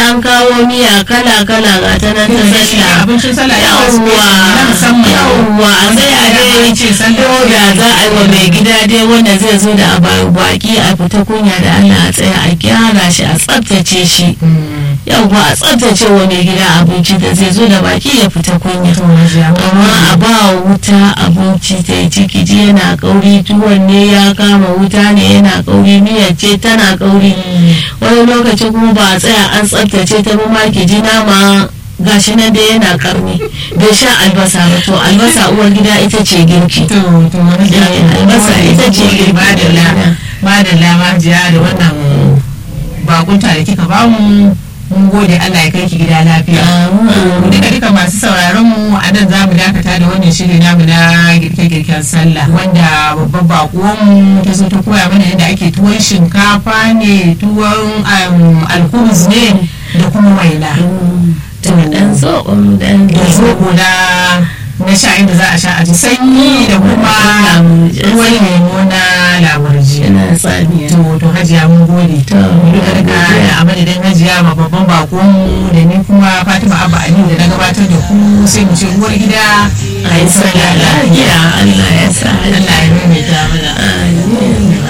an kawo miya kala kala ga ta nan ta sallah abincin sallah ya wasu yawwa na musamman yawwa a tsaya dai ce sallah ko da za a yi wa mai gida dai wanda zai zo da baki a fita kunya da Allah a tsaya a gyara shi a tsaftace shi yawwa a tsaftace wa mai gida abinci da zai zo da baki ya fita kunya amma a ba wuta abinci ta yi ciki ji yana kauri tuwon ne ya kama wuta ne yana kauri miyar ce tana kauri wani lokaci kuma ba a tsaya an tsaftace ta ba ma ki ji nama gashi nan dai yana karni bai sha albasa ba to albasa uwar gida ita ce girki to to wani Eh, albasa ita ce girki ba da la ba da la ma jiya da wannan bakunta da kika bamu mun gode Allah ya kai ki gida lafiya duka duka masu sauraron mu a nan za mu dakata da wannan shiri namu na girke-girken sallah wanda babban bakuwan mu ta zo ta koya mana yadda ake tuwon shinkafa ne tuwon um, alkubus ne da kuma waina da dan zoɓon dan da zobo na na sha inda za a sha a ji sanyi da kuma ruwan lemo na lamurji yana tsamiya to to hajiya mun gode To, duka duka a madadin hajiya ma babban bakon mu da ni kuma fatima abba aliyu da na gabatar da ku sai mu ce uwar gida a yi sallah lafiya Allah ya sa Allah ya maimaita mana